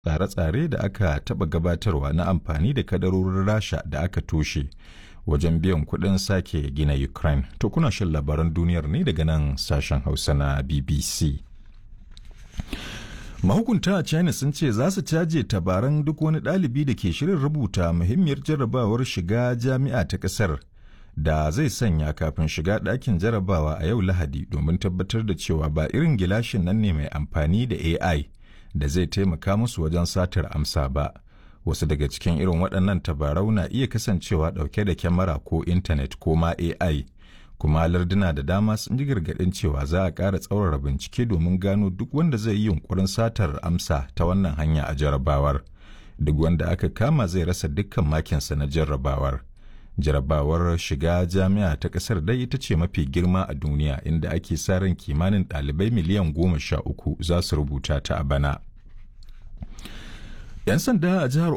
tsare-tsare da aka taɓa gabatarwa na amfani da kadarorin rasha da aka toshe wajen biyan kuɗin sake gina ukraine to kuna shan labaran duniyar ne daga nan sashen hausa na bbc mahukunta a china sun ce za su caje tabaran duk wani ɗalibi da ke shirin rubuta muhimmiyar jarrabawar shiga jami'a ta ƙasar da zai sanya kafin shiga ɗakin jarrabawa a yau lahadi domin tabbatar da cewa ba irin gilashin nan ne mai amfani da ai da zai taimaka musu wajen satar amsa ba wasu daga cikin irin waɗannan tabarau na iya kasancewa ɗauke da kyamara ko intanet ko ma ai kuma larduna da dama sun ji gargaɗin cewa za a ƙara tsaurara bincike domin gano duk wanda zai yi yunkurin satar amsa ta wannan hanya a jarrabawar duk wanda aka kama zai rasa dukkan makinsa na jarrabawar jarrabawar shiga jami'a ta ƙasar dai ita ce mafi girma a duniya inda ake sa ran kimanin ɗalibai miliyan goma sha uku za su rubuta ta a bana 'yan sanda a jihar